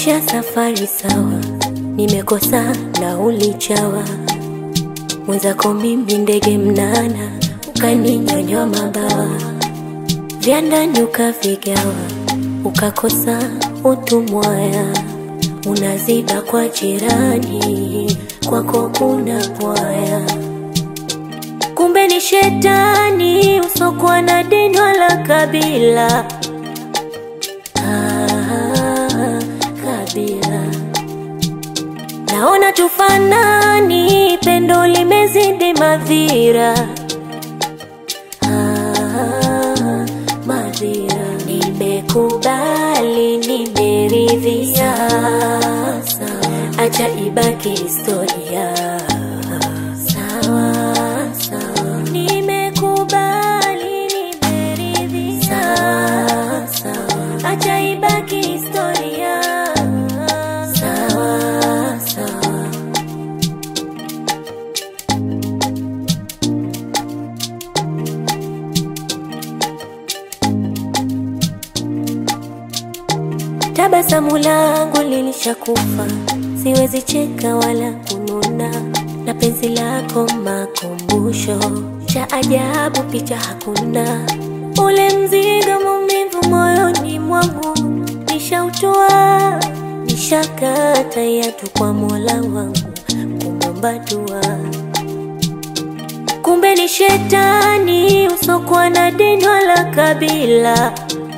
Maisha safari sawa, nimekosa nauli chawa, mwenzako mimi ndege mnana, ukaninyonywa mabawa, vya ndani ukavigawa, ukakosa utumwaya, unaziba kwa jirani, kwako kuna pwaya, kumbe ni shetani usokuwa na dini wala kabila. Ah, kabila naona tufanani, pendo limezidi madhira. Ah, madhira nimekubali, nimeridhia, acha ibaki historia. Sawa sawa, nimekubali, nimeridhia, acha ibaki historia. Sawa sawa. Tabasamu langu lilishakufa, siwezi cheka wala kununa, na penzi lako makumbusho cha ajabu, picha hakuna. Ule mzigo maumivu moyoni mwangu nishautoa, nishakata yatu kwa Mola wangu kumwomba dua kumbe ni shetani usokuwa na dini wala kabila.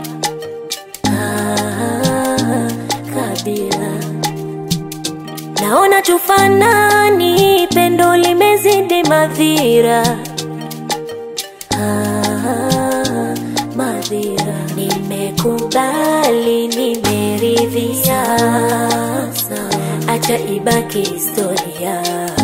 Ah, kabila naona tufanani, pendo limezidi madhira. Ah, madhira nimekubali, nimeridhia, acha ibaki historia.